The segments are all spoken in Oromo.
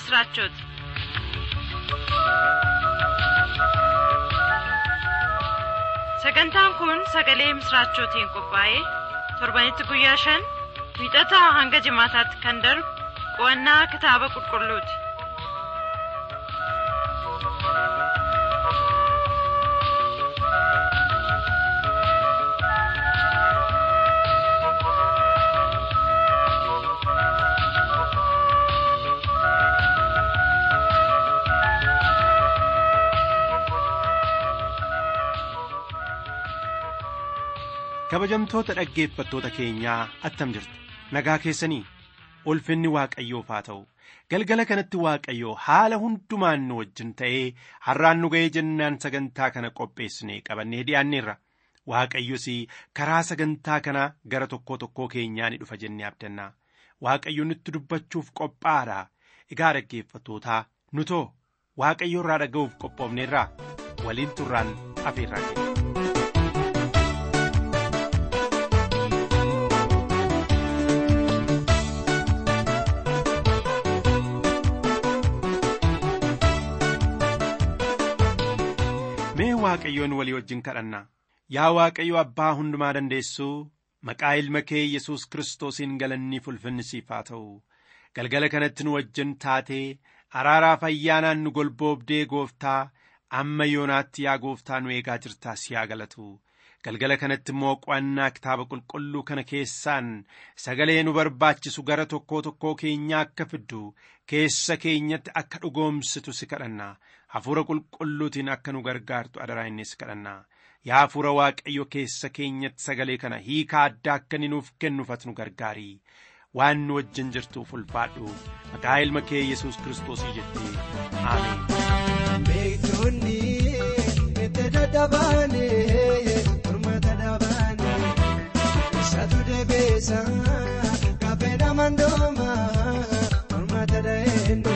ምስራቾት sagantaan kun sagalee misraachootiin qophaa'ee torbanitti guyyaa shan wiixataa hanga jimaataatti kan darbu qo'annaa kitaaba qulqulluuti kabajamtoota dhaggeeffattoota keenyaa attam jirtu nagaa keessanii ulfinni waaqayyoof haa ta'u galgala kanatti waaqayyoo haala hundumaan nu wajjin ta'ee har'aan nu ga'ee jennaan sagantaa kana qopheessine qabannee dhiyaanneerra waaqayyos karaa sagantaa kanaa gara tokkoo tokkoo keenyaa ni dhufa jennee abdanna waaqayyo nutti dubbachuuf qophaadha egaa dhaggeeffattootaa nu too waaqayyo irraa dhaga'uuf qophoofneerraa waliin turraan afeerraa keenya. mee waaqayyoon walii wajjin kadhanna yaa waaqayyo abbaa hundumaa dandeessuu maqaa ilma kee yesus kiristoosiin galanniif ulfinni siif haa ta'u galgala kanatti nu wajjin taatee araaraaf ayyaanaan nu golboobdee gooftaa amma yoonaatti yaa gooftaa nu eegaa jirtaa si haa galatu galgala kanatti immoo qo'annaa kitaaba qulqulluu kana keessaan sagalee nu barbaachisu gara tokkoo tokkoo keenyaa akka fiddu keessa keenyatti akka dhugoomsitu si kadhanna hafuura qulqulluutiin akka nu gargaartu adaraa innis kadhanna yaa hafuura waaqayyo keessa keenyatti sagalee kana hiika addaa akka inni nuuf kennuufat nu gargaari waan nu wajjin jirtuuf ulfaadhu maqaa ilma kee yesus kiristoosii jettee aameen. Beektonni itti dadhabaane mormata dhabaane isaatu deebiisa kaffee namandooma mormata dhaheende.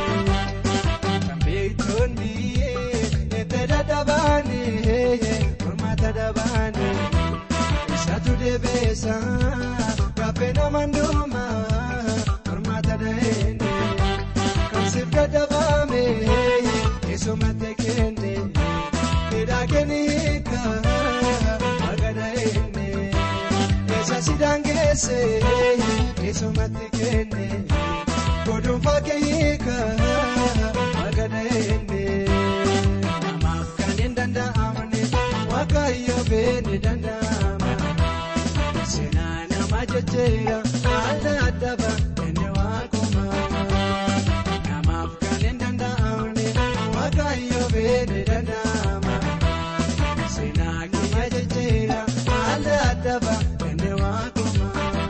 Beektonni itti dadhabaane mormata dhabaane isaatu deebiisa kaffee namandooma mormata dhaheende. Kamsiif dadhabaame eesumatti kenne midhaagini hiika magana enne eessa sidaan geesse eesumatti kenne godhuunfaa kee hiika magana enne namaaf kan hin danda'amne waaqayyo beene danda'ama seenaa nama jecheera adda addaba enne waaquma. Namaaf kan hin danda'amne waaqayyo beene danda'ama. Seenaa nama jecheera adda addaba enne waaquma.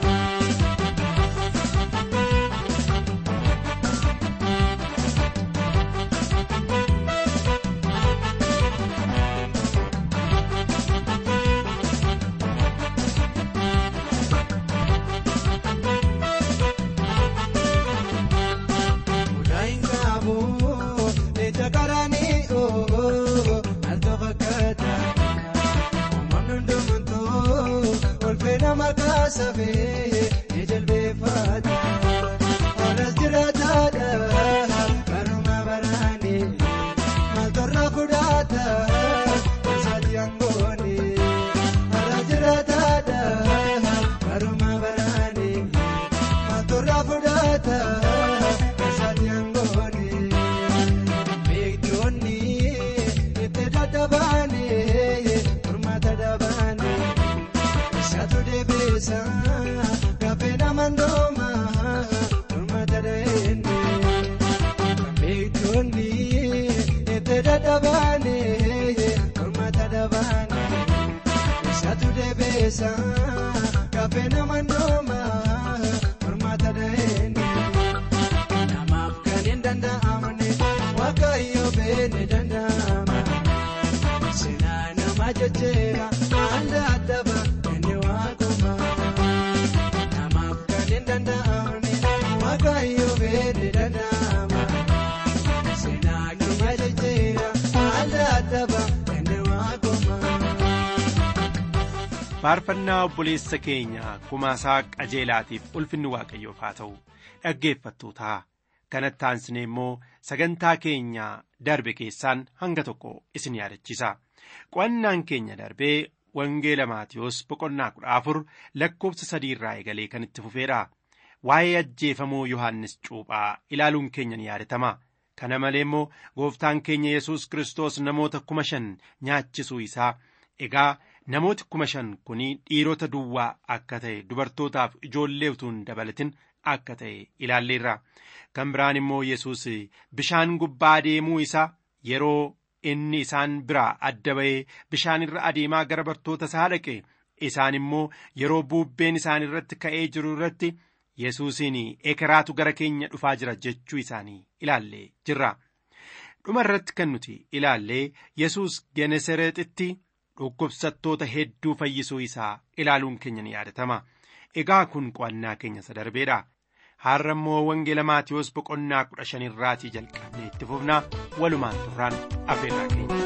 Mudaan qabu ija qaranii oo alto fakkaata. Uumamni hundumtuu olfee nama kaasafee ijilbeeffata. Olas jiraataadha baruma baraani maaltorra fudhata gosaati angooni. Olas jiraataadha baruma baraani maaltorra fudhata gosaati angooni. Beektonni itti dadhabaane mormata dhabaane isaatu deebiisa kaffee namandooma mormata dhaheende. Beektonni itti dadhabaane mormata dhabaane isaatu deebiisa kaffee namandooma mormata dhaheende. Namaaf kan hin danda'amne waaqayyo beene danda'ama. Seenaa nama jecheera adda addaba enne waaquma. Namaaf kan hin danda'amne waaqayyo beene danda'ama. Seenaa nama jecheera adda addaba enne waaquma. faarfannaa obboleessa keenya kumaasaa qajeelaatiif ulfinni waaqayyoof haa ta'u dhaggeeffattootaa kanatti aansine immoo sagantaa keenya darbe keessaan hanga tokko isin yaadachiisa qo'annaan keenya darbee wangeela maatiyoos boqonnaa kudha afur lakkoofsa sadii irraa eegalee kan itti fufeedha waa'ee ajjeefamuu yohannis cuuphaa ilaaluun keenya ni yaadatama kana malee immoo gooftaan keenya yesus kiristoos namoota kuma shan nyaachisuu isaa egaa namooti kuma shan kun dhiirota duwwaa akka ta'e dubartootaaf ijoollee utuu hin dabalatin akka ta'e ilaalleerra kan biraan immoo yesus bishaan gubbaa deemuu isaa yeroo inni isaan biraa adda ba'ee bishaan irra adeemaa gara bartoota isaa dhaqe isaan immoo yeroo buubbeen isaan irratti ka'ee jiru irratti yesuusiin ekeraatu gara keenya dhufaa jira jechuu isaanii ilaallee jirra dhuma irratti kan nuti ilaallee yesus genesareexitti dhukkubsattoota hedduu fayyisuu isaa ilaaluun keenya ni yaadatama egaa kun qo'annaa keenya isa darbeedha har'a immoo wangeela maatiyoos boqonnaa kudha shanirraatii jalqabnee itti fufnaa walumaan turraan affeerraa keenya.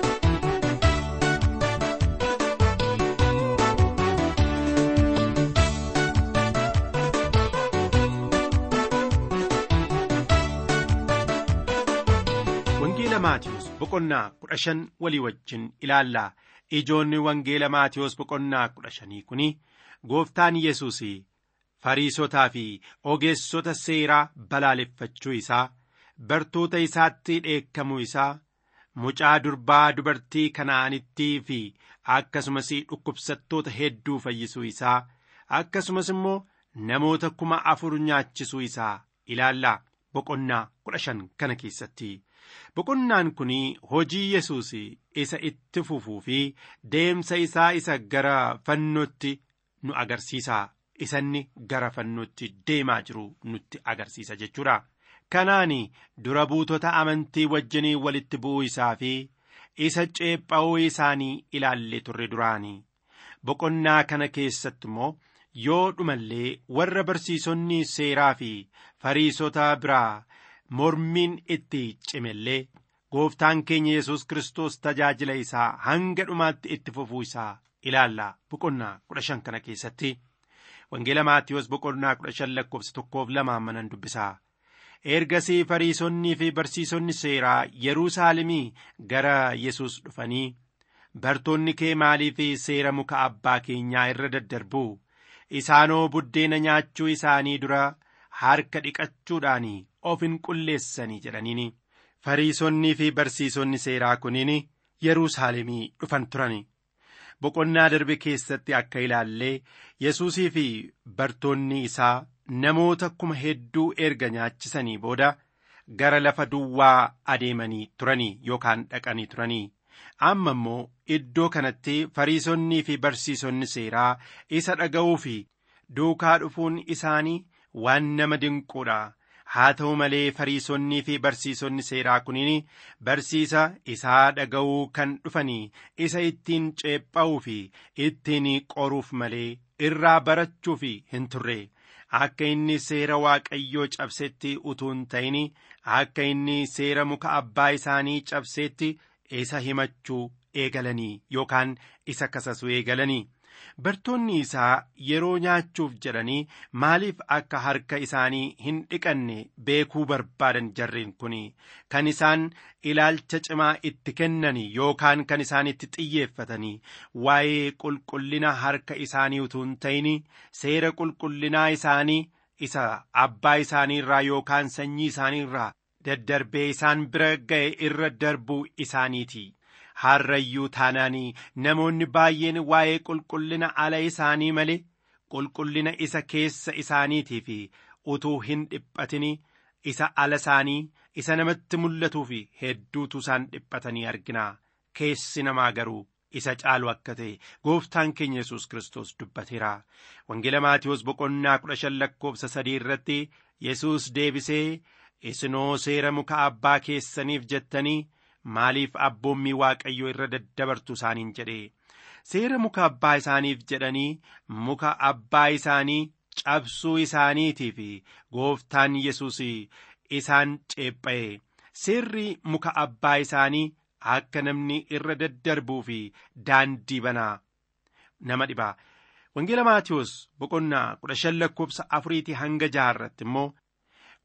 wangeela maatiyoos boqonnaa kudha shan walii wajjin ilaallaa ijoonni wangeela maatiyoos boqonnaa kudha shanii kun gooftaan yesus fariisotaa fi ogeessota seeraa balaaleffachuu isaa bartoota isaatti dheekkamuu isaa mucaa durbaa dubartii kanaanittii fi akkasumas dhukkubsattoota hedduu fayyisuu isaa akkasumas immoo namoota kuma afur nyaachisuu isaa ilaallaa boqonnaa kudha shan kana keessatti boqonnaan kun hojii yesus isa itti fufuu fi deemsa isaa isa gara fannootti nu agarsiisa isanni gara fannootti deemaa jiru nutti agarsiisa jechuudha kanaan dura buutota amantii wajjinii walitti bu'uu isaa fi isa ceepha'uu isaanii ilaallee turre duraanii boqonnaa kana keessatti immoo yoo dhumallee warra barsiisonni seeraa fi fariisota biraa mormiin itti cimellee gooftaan keenya yesus kiristoos tajaajila isaa hanga dhumaatti itti fufuu isaa ilaalla boqonnaa kudha shan kana keessatti wangeela maatiyoos boqonnaa kudha shan lakkoofsa tokkoof lamaan manan dubbisaa ergasii fariisonnii fi barsiisonni seeraa yerusaalemii gara yesus dhufanii bartoonni kee maalii fi seera muka abbaa keenyaa irra daddarbuu isaanoo buddeena nyaachuu isaanii dura harka dhiqachuudhaan of hin qulleessanii jedhaniini fariisonnii fi barsiisonni seeraa kuniin yerusaalemii dhufan turani boqonnaa darbe keessatti akka ilaallee yesuusii fi bartoonni isaa namoota kuma hedduu erga nyaachisanii booda gara lafa duwwaa adeemanii turanii yookaan dhaqanii turanii amma immoo iddoo kanatti fariisonnii fi barsiisonni seeraa isa dhaga'uu fi duukaa dhufuun isaanii waan nama dinquudha haa ta'u malee fariisonnii fi barsiisonni seeraa kuniin barsiisa isaa dhaga'uu kan dhufanii isa ittiin ceepha'uu fi ittiin qoruuf malee irraa barachuuf hin turre akka inni seera waaqayyoo cabsetti utuu hin ta'in akka inni seera muka abbaa isaanii cabsetti isa himachuu eegalanii yookaan isa kasasuu eegalanii bartoonni isaa yeroo nyaachuuf jedhanii maaliif akka harka isaanii hin dhiqanne beekuu barbaadan jarreen kun kan isaan ilaalcha cimaa itti kennanii yookaan kan isaan itti xiyyeeffatanii waa'ee qulqullina harka isaanii utuu hin ta'in seera qulqullinaa isaanii isa abbaa isaanii irraa yookaan sanyii isaanii irraa daddarbee isaan bira ga'e irra darbuu isaaniiti. harrayyuu taanaanii namoonni baay'een waa'ee qulqullina ala isaanii malee qulqullina isa keessa isaaniitii fi utuu hin dhiphatin isa ala isaanii isa namatti mul'atuu fi hedduutu isaan dhiphatanii argina keessi namaa garuu isa caalu akka ta'e gooftaan keenya yesus kiristoos dubbateera wangeela maatiyoos boqonnaa kudha shan lakkoofsa sadii irratti yesus deebisee isinoo seera muka abbaa keessaniif jettanii maaliif abboommii waaqayyoo irra daddabartu isaaniin jedhe seera muka abbaa isaaniif jedhanii muka abbaa isaanii cabsuu isaaniitii fi gooftaan yesus isaan ceepha'e seerri muka abbaa isaanii akka namni irra daddarbuu fi daandii banaa nama dhibaa wangeela maatiyoos boqonnaa kudha shan lakkoofsa afuriitii hanga jaharratti immoo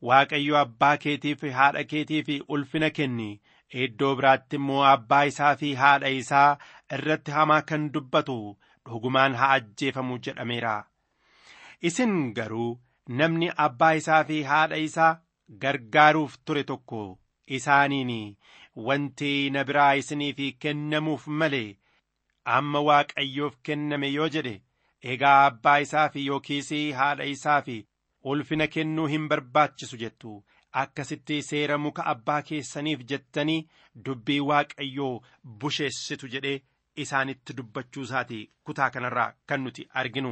waaqayyo abbaa keetii fi haadha keetii fi ulfina kenni iddoo biraatti immoo abbaa isaa fi haadha isaa irratti hamaa kan dubbatu dhugumaan haa ajjeefamu jedhameera isin garuu namni abbaa isaa fi haadha isaa gargaaruuf ture tokko isaaniin wanti na biraa isiniif kennamuuf malee amma waaqayyoof kenname yoo jedhe egaa abbaa isaa fi yookiis haadha isaa fi ulfina kennuu hin barbaachisu jettu akkasitti seera muka abbaa keessaniif jettanii dubbii waaqayyoo busheessitu jedhee isaanitti dubbachuu isaati kutaa kanarraa kan nuti arginu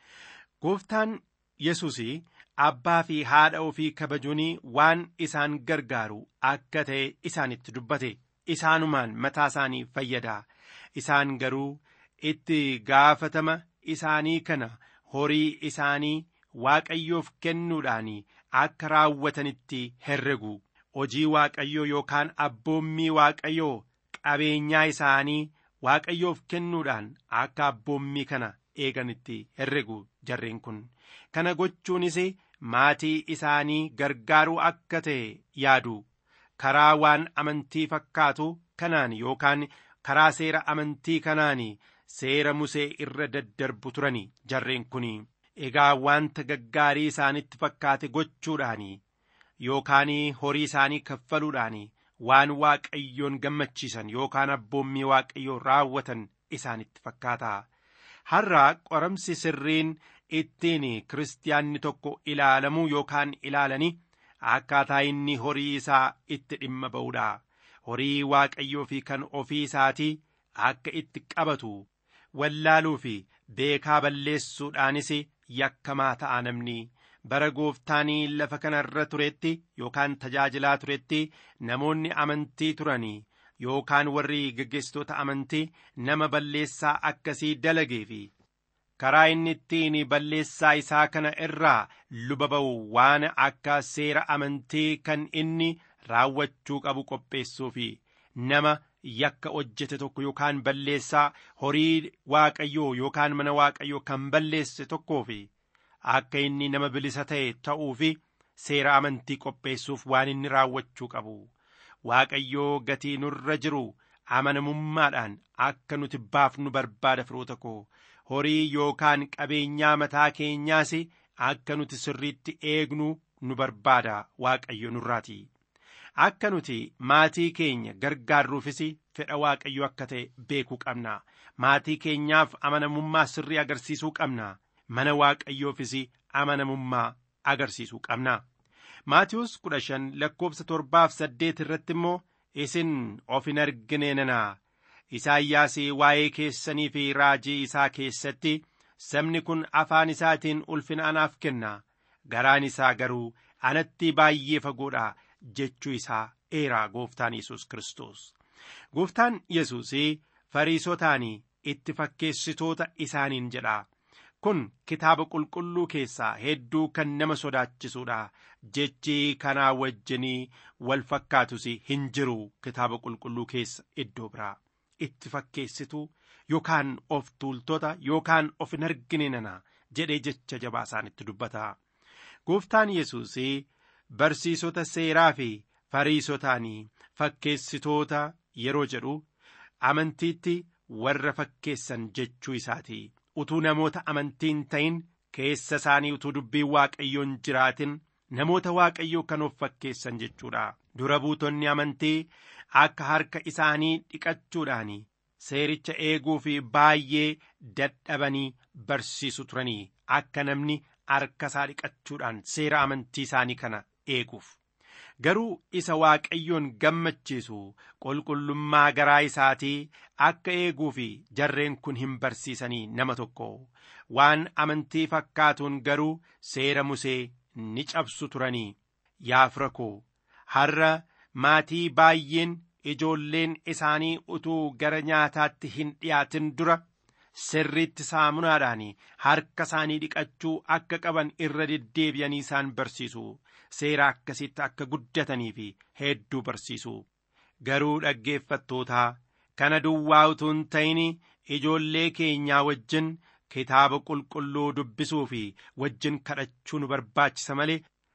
gooftaan yesus abbaa fi haadha ofii kabajuun waan isaan gargaaru akka ta'e isaanitti dubbate isaanumaan mataa isaanii fayyada isaan garuu itti gaafatama isaanii kana horii isaanii waaqayyoof kennuudhaan akka raawwatanitti herregu hojii waaqayyoo yookaan abboommii waaqayyoo qabeenyaa isaanii waaqayyoof kennuudhaan akka abboommii kana eeganitti herregu jarreen kun kana gochuunis maatii isaanii gargaaruu akka ta'e yaadu karaa waan amantii fakkaatu kanaan yookaan karaa seera amantii kanaan seera musee irra daddarbu turani jarreen kun egaa wanta gaggaarii isaanitti fakkaate gochuudhaan yookaan horii isaanii kaffaluudhaan waan waaqayyoon gammachiisan yookaan abboommii waaqayyoo raawwatan isaanitti fakkaata har'a qoramsi sirriin ittiin kiristaanni tokko ilaalamuu yookaan ilaalanii akkaataa inni horii isaa itti dhimma ba'uudha horii waaqayyoo fi kan ofii isaatii akka itti qabatu wallaaluu fi beekaa balleessuudhaanis yakkamaa ta'a namni bara gooftaanii lafa kanarra turetti yookaan tajaajilaa turetti namoonni amantii turanii yookaan warri geggeessitoota amantii nama balleessaa akkasii dalagee fi karaa inni ittiin balleessaa isaa kana irraa luba ba'u waan akka seera amantii kan inni raawwachuu qabu qopheessuu fi nama yakka hojjete tokko yookaan balleessaa horii waaqayyoo yookaan mana waaqayyoo kan balleesse tokkoo fi akka inni nama bilisa ta'e ta'uu fi seera amantii qopheessuuf waan inni raawwachuu qabu waaqayyoo gatii nurra jiru amanamummaadhaan akka nuti baafnu barbaada firoota koo horii yookaan qabeenyaa mataa keenyaas akka nuti sirriitti eegnu nu barbaada waaqayyo nurraati akka nuti maatii keenya gargaarruufis fedha waaqayyo akka ta'e beekuu qabna maatii keenyaaf amanamummaa sirrii agarsiisuu qabna mana waaqayyoofis amanamummaa agarsiisuu qabna maatiyoos kudha shan lakkoobsa torbaaf saddeet irratti immoo isin of hin argine nanaa isaayyaas waa'ee keessanii fi raajii isaa keessatti sabni kun afaan isaatiin ulfina anaaf kenna garaan isaa garuu anatti baay'ee fagoodha jechuu isaa eeraa gooftaan yesus kristos gooftaan yesus fariisotaan itti fakkeessitoota isaaniin jedha kun kitaaba qulqulluu keessaa hedduu kan nama sodaachisuudha jechi kanaa wajjinii wal fakkaatus hin jiru kitaaba qulqulluu keessa iddoo biraa itti fakkeessituu yookaan of tuultota yookaan of hin argine nana jedhee jecha jabaa isaanitti dubbata gooftaan yesus barsiisota seeraa fi fariisotaan fakkeessitoota yeroo jedhu amantiitti warra fakkeessan jechuu isaati utuu namoota amantiin ta'in keessa isaanii utuu dubbiin waaqayyoon jiraatin namoota waaqayyoo kan of fakkeessan jechuudha dura buutonni amantii akka harka isaanii dhiqachuudhaan seericha eeguu fi baay'ee dadhabanii barsiisu turanii akka namni harka isaa dhiqachuudhaan seera amantii isaanii kana eeguuf garuu isa waaqayyoon gammachiisu qulqullummaa garaa isaatii akka eeguu fi jarreen kun hin barsiisanii nama tokko waan amantii fakkaatuun garuu seera musee ni cabsu turanii yaa fira koo har'a maatii baay'een ijoolleen isaanii utuu gara nyaataatti hin dhiyaatin dura sirriitti saamunaadhaan harka isaanii dhiqachuu akka qaban irra deddeebi'anii isaan barsiisu seera akkasitti akka guddatanii fi hedduu barsiisu garuu dhaggeeffattootaa kana duwwaa utuu hin ta'in ijoollee keenyaa wajjin kitaaba qulqulluu dubbisuu fi wajjin kadhachuu nu barbaachisa malee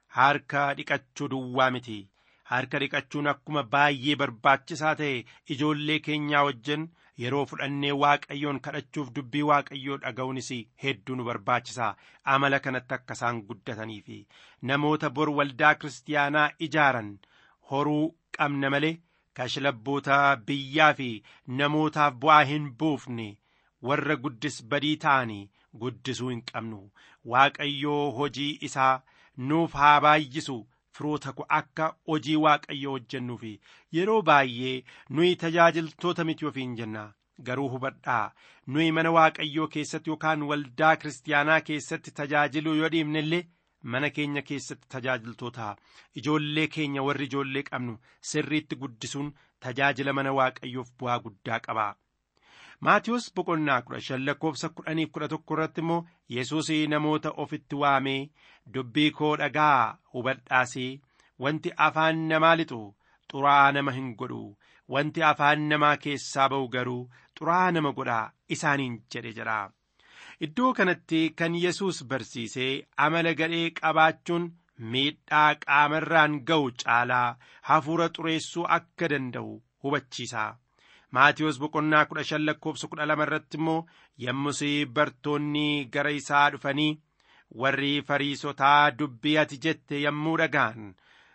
harka dhiqachuu duwwaa miti harka dhiqachuun akkuma baay'ee barbaachisaa ta'e ijoollee keenyaa wajjin yeroo fudhannee waaqayyoon kadhachuuf dubbii waaqayyoo dhaga'uunis hedduu nu barbaachisa amala kanatti akka isaan guddatanii fi namoota bor waldaa kiristaanaa ijaaran horuu qabna malee kashlabboota biyyaa fi namootaaf bu'aa hin buufne warra guddis badii ta'anii guddisuu hin qabnu waaqayyoo hojii isaa nuuf haa baay'isu firoota ko akka hojii waaqayyoo hojjennuu fi yeroo baay'ee nuyi tajaajiltoota miti ofiin jenna garuu hubadhaa nuyi mana waaqayyoo keessatti yookaan waldaa kiristaanaa keessatti tajaajiluu yoo dhiibne illee mana keenya keessatti tajaajiltoota ijoollee keenya warri ijoollee qabnu sirriitti guddisuun tajaajila mana waaqayyoof bu'aa guddaa qaba. Maatiyus boqonnaa kudha shan lakkoofsa kudhaniif kudha tokko irratti immoo Yesuus namoota ofitti waamee dubbii koo dhagaa hubadhaasii wanti afaan namaa lixu xuraa'aa nama hin godhu wanti afaan namaa keessaa ba'u garuu xuraa'aa nama godha isaaniin jedhe jedha. Iddoo kanatti kan Yesuus barsiisee amala gadhee qabaachuun miidhaa qaamarraan ga'u caalaa hafuura xureessuu akka danda'u hubachiisa. Maatiyus boqonnaa kudha shan lakkoofsa kudha lama irratti immoo yommus bartoonni gara isaa dhufanii warri fariisotaa dubbii ati jette yommuu dhaga'an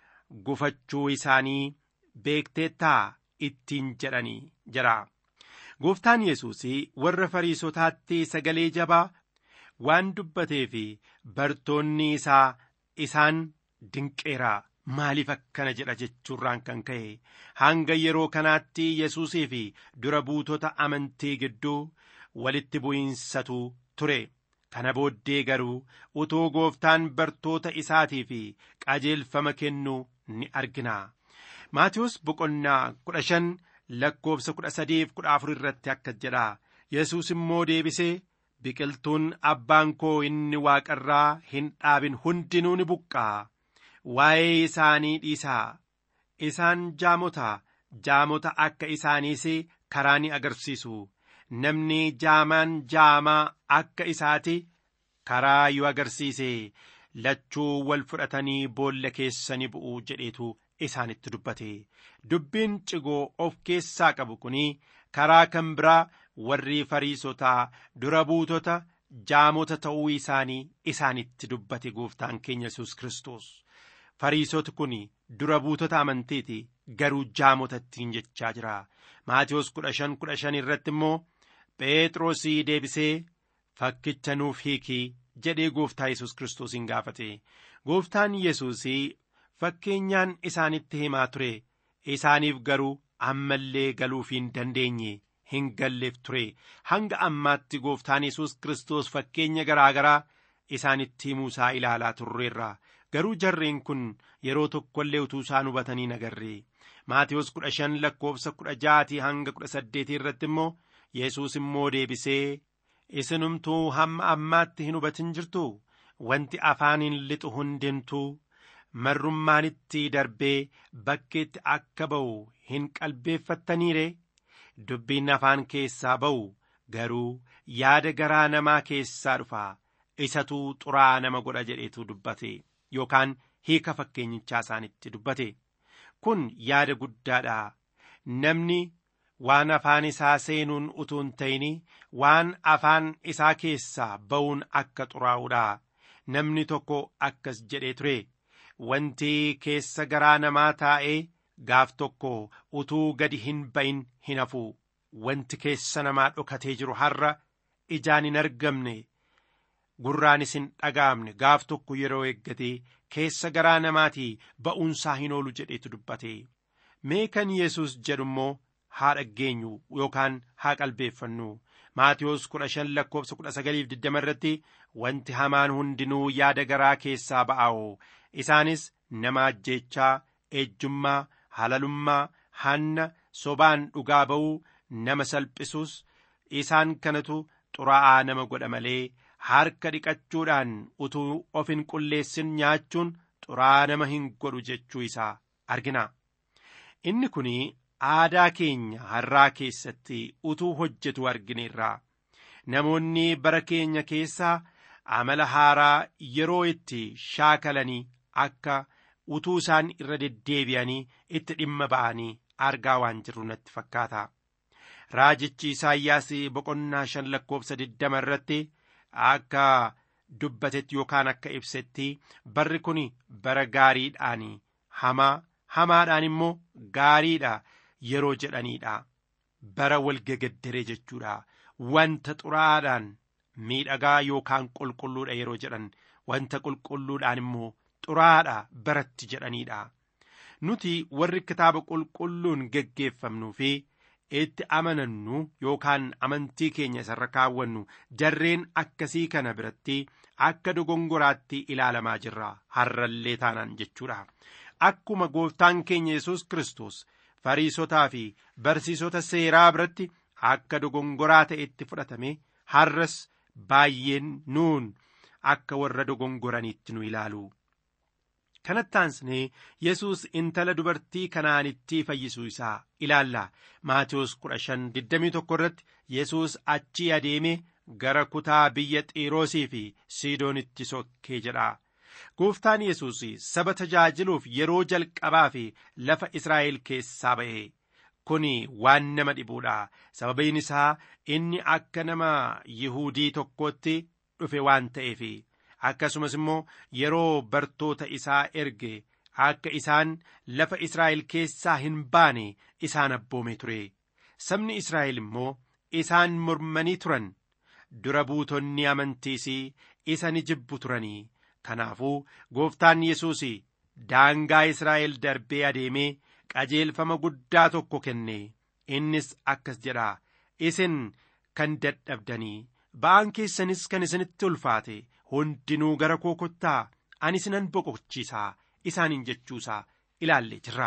gufachuu isaanii beekteettaa ittiin jedhanii jira. Gooftaan Yesuus warra fariisotaatti sagalee jabaa waan dubbatee fi bartoonni isaa isaan dinqeera maaliif akkana jedha jechuurraan kan ka'e hanga yeroo kanaatti Yesuusii fi dura buutota amantii gidduu walitti bu'iinsatu ture. Kana booddee garuu utuu gooftaan bartoota isaatii fi qajeelfama kennu ni argina. Maatiyus boqonnaa kudha shan lakkoofsa kudha sadiif kudha afur irratti akkas jedha yesus immoo deebisee biqiltuun abbaan koo inni waaqarraa hin dhaabin hundinuu ni buqqaa waa'ee isaanii dhiisaa isaan jaamota jaamota akka isaaniis karaa ni agarsiisu namni jaamaan jaamaa akka isaati karaa yoo agarsiise lachuu wal fudhatanii boolla keessa ni bu'u jedheetu isaanitti dubbate dubbiin cigoo of keessaa qabu kun karaa kan biraa warri fariisotaa dura buutota jaamota ta'uu isaanii isaanitti dubbate gooftaan keenya yesus kristos fariisoti kun dura buutota amantiiti garuu jaamota ittiin jechaa jira maatiyoos kudha shan kudha shan irratti immoo phexrosii deebisee fakkicha nuuf hiikii jedhee gooftaa yesus kiristoosiin gaafate gooftaan yesuusii fakkeenyaan isaanitti himaa ture isaaniif garuu ammallee galuuf hin dandeenye hin galleef ture hanga ammaatti gooftaan yesus kiristoos fakkeenya garaa garaa isaanitti himuu isaa ilaalaa turreerra garuu jarreen kun yeroo tokko illee utuu isaan hubatanii agarre maatiyoos kudha shan lakkoofsa kudha jaatii hanga kudha saddeetii irratti immoo yesus immoo deebisee isinumtuu hamma ammaatti hin hubatin jirtu wanti afaaniin lixu hundintuu marrummaanitti darbee bakkeetti akka ba'u hin qalbeeffattaniire dubbiin afaan keessaa ba'u garuu yaada garaa namaa keessaa dhufa isatu xuraa nama godha jedheetu dubbate yookaan hiika fakkeenyichaa isaanitti dubbate kun yaada guddaadha namni waan afaan isaa seenuun utuu hin ta'in waan afaan isaa keessaa ba'uun akka xuraa'uudha namni tokko akkas jedhee ture wanti keessa garaa namaa taa'ee gaaf tokko utuu gadi hin ba'in hin hafu wanti keessa namaa dhokatee jiru har'a ijaan hin argamne gurraanis hin dhaga'amne gaaf tokko yeroo eeggate keessa garaa namaatii ba'uunsaa hin oolu jedheetu dubbate mee kan yesus jedhu immoo haa dhaggeenyu yookaan haa qalbeeffannu maatiyoos kudha shan lakkoofsa kudha sagaliif digdama irratti wanti hamaan hundinuu yaada garaa keessaa ba'aa'oo isaanis nama ajjeechaa ejjummaa halalummaa hanna sobaan dhugaa ba'uu nama salphisuus isaan kanatu xuraa'aa nama godha malee harka dhiqachuudhaan utuu of hin qulleessin nyaachuun xuraa'aa nama hin godhu jechuu isaa argina inni kun aadaa keenya har'aa keessatti utuu hojjetu argineerra namoonni bara keenya keessaa amala haaraa yeroo itti shaakalanii akka utuu isaan irra deddeebi'anii itti dhimma ba'anii argaa waan jirru natti fakkaata. Raajichi Isaayyaas boqonnaa shan lakkoofsa digdama irratti akka dubbatetti yookaan akka ibsetti barri kun bara gaariidhaan hamaa hamaadhaan immoo gaariidha yeroo jedhaniidha. Bara walgegaddere jechuudha. Wanta xuraadhaan miidhagaa yookaan qulqulluudha yeroo jedhan wanta qulqulluudhaan immoo xuraadha baratti jedhaniidha. Nuti warri kitaaba qulqulluun geggeeffamnuu fi itti amanannu yookaan amantii keenya isarra kaawwannu jarreen akkasii kana biratti akka dogongoraatti ilaalamaa jirra har'allee taanaan jechuudha. Akkuma gooftaan keenya Yesuus Kiristoos fariisotaa fi barsiisota seeraa biratti akka dogongoraa ta'etti fudhatame har'as baay'een nuun akka warra dogongoraniitti nu ilaalu. kanatti aansnee yesus intala dubartii kanaanitti fayyisuu isaa ilaalla maatiyos 1521 irratti yesus achii adeeme gara kutaa biyya xiiroosii fi siidoonitti sokkee jedha gooftaan yesus saba tajaajiluuf yeroo jalqabaa fi lafa israa'el keessaa ba'e kun waan nama dhibuudha sababiin isaa inni akka nama yihudii tokkootti dhufe waan ta'eef akkasumas immoo yeroo bartoota isaa erge akka isaan lafa Israa'el keessaa hin baane isaan abboome ture sabni Israa'el immoo isaan mormanii turan dura buutonni amantiis isa ni jibbu turanii kanaafuu gooftaan Yesuus daangaa Israa'el darbee adeemee qajeelfama guddaa tokko kenne innis akkas jedha isin kan dadhabdanii ba'aan keessanis kan isinitti ulfaate hundinuu gara koo kottaa ani isinan boqochiisaa isaaniin jechuusaa ilaallee jirra.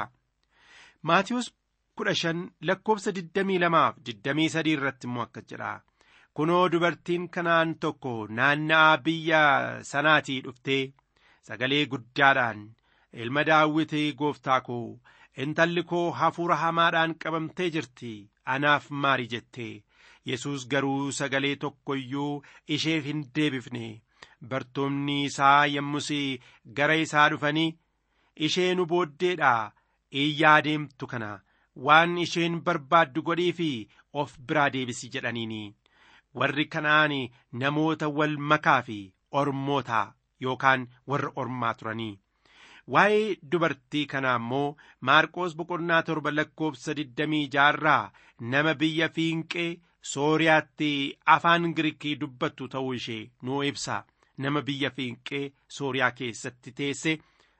Maatiyus kudha shan lakkoofsa digdamii lamaaf digdamii sadii irratti immoo akkas jedha. Kunoo dubartiin kanaan tokko naanna'aa biyya sanaatii dhuftee sagalee guddaadhaan ilma daawwitii gooftaa koo intalli koo hafuura hamaadhaan qabamtee jirti anaaf maari jette Yesuus garuu sagalee tokko iyyuu isheef hin deebifne bartoonni isaa yommus gara isaa dhufanii ishee nu booddeedhaa iyyaa deemtu kana waan isheen barbaaddu godhii fi of biraa deebisi jedhaniini warri kanaan namoota wal makaa fi ormoota yookaan warra ormaa turanii waa'ee dubartii kanaa immoo maarqoos boqonnaa torba lakkoofsa digdamii jaarraa nama biyya fiinqee sooriyaatti afaan giriikii dubbattu ta'uu ishee nuu ibsa nama biyya fiinqee sooriyaa keessatti teesse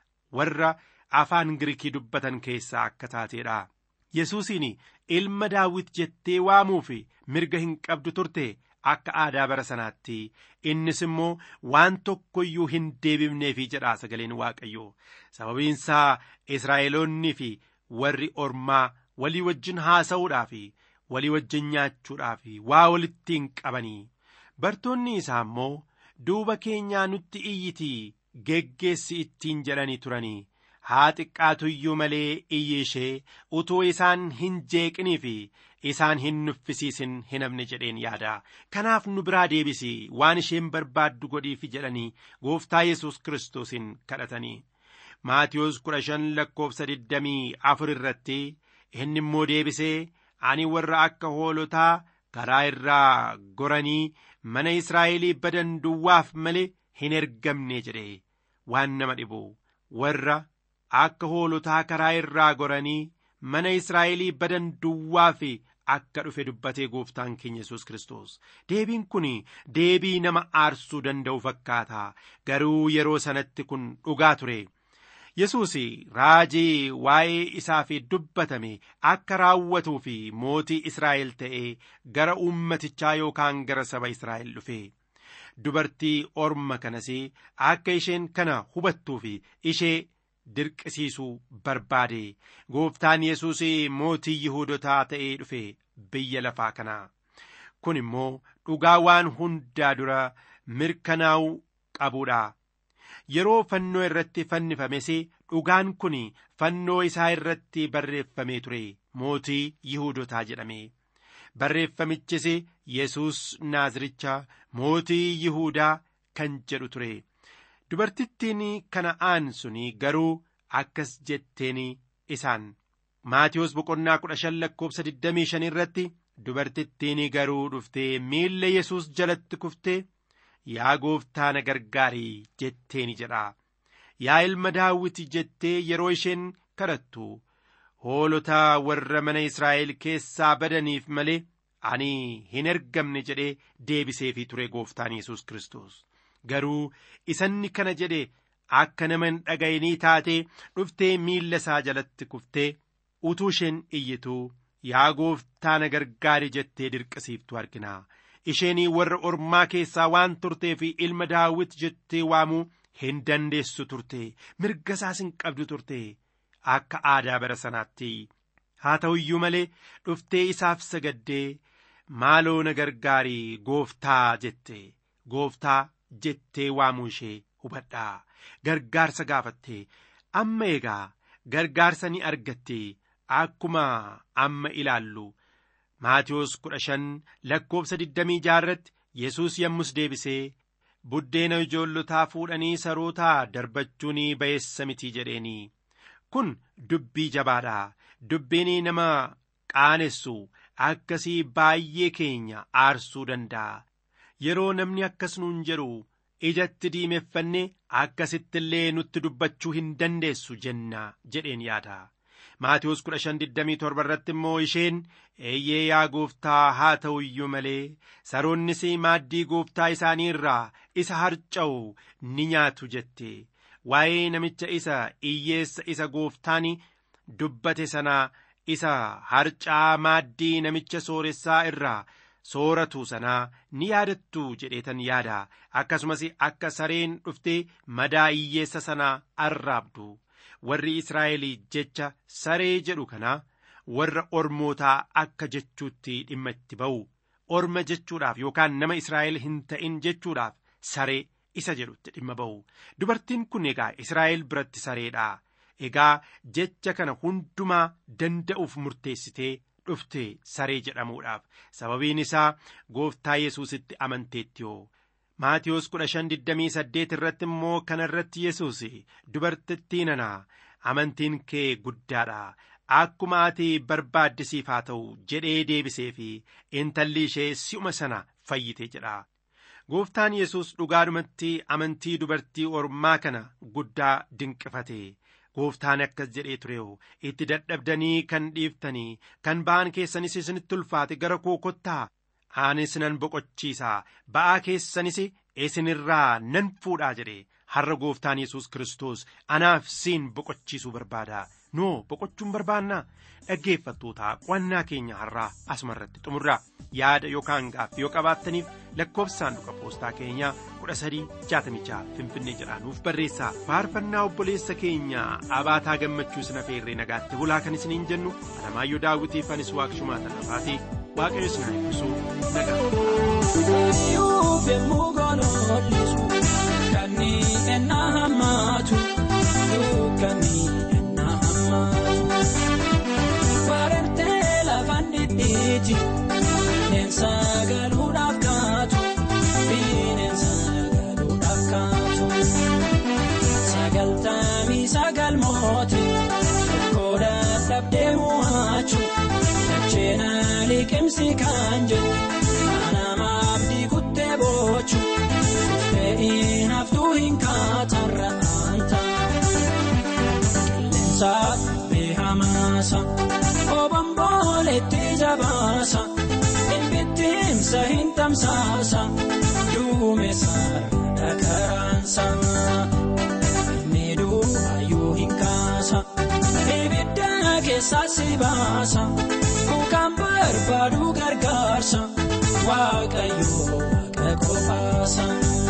warra afaan giriikii dubbatan keessaa akka taateedha yesuusiin ilma daawit jettee waamuuf mirga hin qabdu turte akka aadaa bara sanaatti innis immoo waan tokko iyyuu hin deebifneefi jedha sagaleen waaqayyo sababiinsaa israa'eloonnii fi warri ormaa walii wajjin haasa'uudhaaf walii wajjin nyaachuudhaaf waa walitti hin qabanii bartoonni isaa immoo duuba keenyaa nutti iyyitii geggeessi ittiin jedhanii turanii haa xiqqaatu iyyuu malee iyyi ishee utuu isaan hin jeeqinii fi isaan hin nuffisiisin hin hafne jedheen yaada kanaaf nu biraa deebisi waan isheen barbaaddu godhiifi jedhanii gooftaa yesus kiristoosiin kadhatanii maatiyos kudha shan lakkoofsa digdamii afur irratti inni immoo deebisee ani warra akka hoolotaa karaa irraa goranii mana israa'elii badan duwwaaf malee hin ergamne jedhe waan nama dhibu warra akka hoolotaa karaa irraa goranii mana israa'elii badan duwwaaf akka dhufe dubbatee gooftaan keenya yesus kiristoos deebiin kun deebii nama aarsuu danda'u fakkaata garuu yeroo sanatti kun dhugaa ture yesus raajii waa'ee isaaf dubbatame akka raawwatuu fi mootii israa'el ta'ee gara uummatichaa yookaan gara saba israa'el dhufe dubartii orma kanas akka isheen kana hubattuu fi ishee dirqisiisuu barbaade gooftaan yesus mootii yihuudotaa ta'ee dhufe biyya lafaa kanaa kun immoo dhugaa waan hundaa dura mirkanaa'uu qabuudha yeroo fannoo irratti fannifames dhugaan kun fannoo isaa irratti barreeffamee ture mootii yihuudotaa jedhame barreeffamichis yesus naaziricha mootii yihuudaa kan jedhu ture dubartittiin kana'aan suni garuu akkas jetteen isaan maatiyoos boqonnaa kudha shan lakkoobsa digdamii shan irratti dubartittiin garuu dhuftee miilla yesus jalatti kuftee yaa gooftaa na gargaarii jetteeni jedha yaa ilma daawwiti jettee yeroo isheen kadhattu hoolota warra mana israa'el keessaa badaniif malee ani hin ergamne jedhee deebiseefii ture gooftaan yesus kristos garuu isanni kana jedhe akka nama hin dhaga'inii taatee dhuftee miilla isaa jalatti kuftee utuu isheen iyyituu yaa gooftaa na gargaari jettee dirqisiiftu argina isheenii warra ormaa keessaa waan turtee fi ilma daawit jettee waamuu hin dandeessu turte mirga isaas hin qabdu turte akka aadaa bara sanaatti haa ta'u iyyuu malee dhuftee isaaf sagaddee maaloo na gargaarii gooftaa jette gooftaa jettee waamuu ishee hubadhaa gargaarsa gaafatte amma egaa gargaarsa ni argatte akkuma amma ilaallu maatiyoos kudha shan lakkoobsa digdamii jaarratti yesus yommus deebisee buddeena ijoollotaa fuudhanii sarootaa darbachuun ba'eessa mitii jedheeni kun dubbii jabaadha dubbiin nama qaanessu akkasii baay'ee keenya aarsuu danda'a yeroo namni akkas nuun jedhu ijatti diimeffanne akkasitti illee nutti dubbachuu hin dandeessu jenna jedheen yaada maatiyoos kudha shan digdamii torba irratti immoo isheen eeyyee yaa gooftaa haa ta'u iyyuu malee saroonnis maaddii gooftaa isaanii irraa isa harca'u ni nyaatu jette waa'ee namicha isa iyyeessa isa gooftaan dubbate sanaa isa harcaa maaddii namicha sooressaa irraa sooratu sanaa ni yaadattu jedheetan yaada akkasumas akka sareen dhuftee madaa iyyeessa sanaa arraabdu warri israa'el jecha saree jedhu kana warra ormootaa akka jechuutti dhimma itti ba'u orma jechuudhaaf yookaan nama israa'el hin ta'in jechuudhaaf saree isa jedhutti dhimma ba'u dubartiin kun egaa israa'el biratti sareedha egaa jecha kana hundumaa danda'uuf murteessitee dhufte saree jedhamuudhaaf sababiin isaa gooftaa yesuusitti amanteettiyoo maatiyoos kudha shan digdamii saddeet irratti immoo kana irratti yesuus dubartittii nana amantiin kee guddaadha akkuma ati barbaaddisiif haa ta'u jedhee deebisee fi intalli ishee si'uma sana fayyite jedha gooftaan yesus dhugaadhumatti amantii dubartii ormaa kana guddaa dinqifate gooftaan akkas jedhee tureeho itti dadhabdanii kan dhiiftanii kan ba'aan keessanis isinitti ulfaate gara koo kottaa anis nan boqochiisaa ba'aa keessanis isinirraa nan fuudhaa jedhe har'a gooftaan yesus kristos anaaf siin boqochiisuu barbaada noo boqochuun barbaannaa dhaggeeffattoota qo'annaa keenya har'aa asuma irratti xumurraa yaada yookaan gaaffii yoo qabaattaniif lakkoofsa saanduqa poostaa keenyaa kudha sadii jaatamii jaha finfinnee jedhaanuuf barreessaa faarfannaa obboleessa keenya abaataa gammachuu sina feerree nagaatti bulaa kan isiniin jennu alamaayyoo daawwitiif anis waaqshumaa tallafaati waaqayyo sinaa eebbisuu Bineensa galuudhaaf kaatu bineensa galuudhaaf kaatu sagaltamii sagal mooti tokkodha dhabdee mo'achu dacheena liqimsi kan jedhu manamaaf diikuttee boochu fe'iin haftuu hin kaatarra anta qilleensa beehamaasa obomboletti jabaasa. Bittinsa hin tamsaasa duumessa dhagaraansa miidhuu hayyuu hin kaasa ibidda keessa si baasa bukaan barbaadu gargaarsa waaqayyoo waaqa qofaasa.